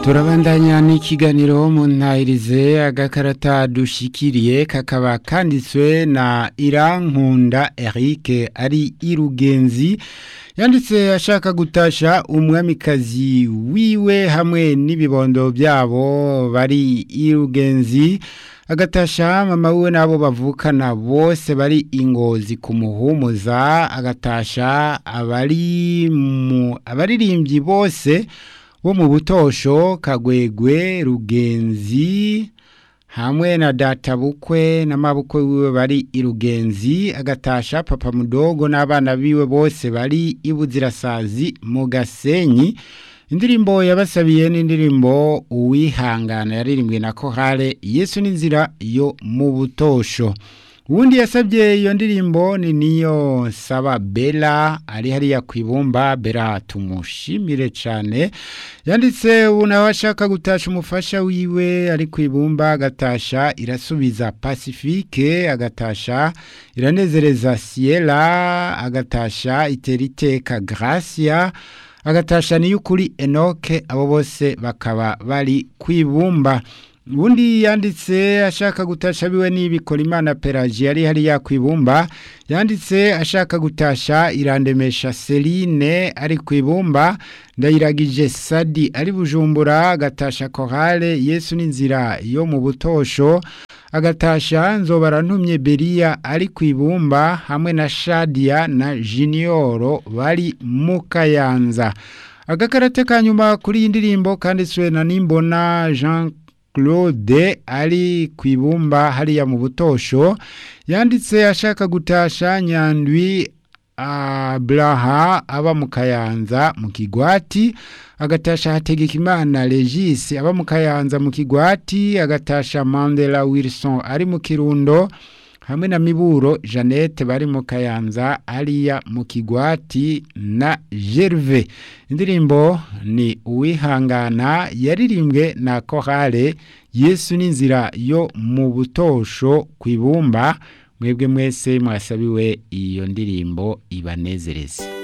turabandanya n'ikiganiro mu ntahirize agakarata dushikiriye kakaba kanditswe na irankunda Eric ari irugenzi yanditse ashaka gutasha umwamikazi wiwe hamwe n'ibibondo byabo bari irugenzi agatasha mama wiwe n'abo bavukana bose bari ingozi ku muhumuza agatasha abari mu abaririmbyi bose bo mu butosho kagwegwe rugenzi hamwe na data bukwe n'amabukwe wiwe bari irugenzi agatasha papa mudogo n'abana biwe bose bari ibuzirasazi mu gasenyi indirimbo yabasabiye n'indirimbo uwihangana yaririmbwe na kohare yesu n'inzira yo mu butosho ubundi yasabye iyo ndirimbo ni niyo saba bela ari hariya ku ibumba bela tumushimire cyane yanditse ubu nawe ashaka gutasha umufasha wiwe ari ku ibumba agatasha irasubiza pacifique agatasha iranezereza siyera agatasha iteriteka gracia agatasha niyo ukuri enoke abo bose bakaba bari ku ibumba ubundi yanditse ashaka gutasha biwe n'ibikora imana peraji yari hariya ku ibumba yanditse ashaka gutasha irandemesha Celine ari ku ibumba ndayiragije sadi ari bujumbura agatasha korale yesu n'inzira yo mu butosho agatasha nzobara ntumye beriya ari ku ibumba hamwe na shadia na junior bari mu kayanza agakarate ka nyuma kuri iyi ndirimbo kanditswe na nimbona jean Claude ari ku ibumba hariya mu butosho yanditse ashaka gutasha nyandwi Abraha aba mu kayanza mu kigwati agatasha hategeka imana Regis aba mu kayanza mu kigwati agatasha Mandela Wilson ari mu kirundo hamwe na miburo Jeannette bari mu kayanza ariya mu kigwati na Gerve indirimbo ni uwihangana yaririmbwe na Korale Yesu n'inzira yo mu butosho ku ibumba mwebwe mwese mwasabiwe iyo ndirimbo ibanezereze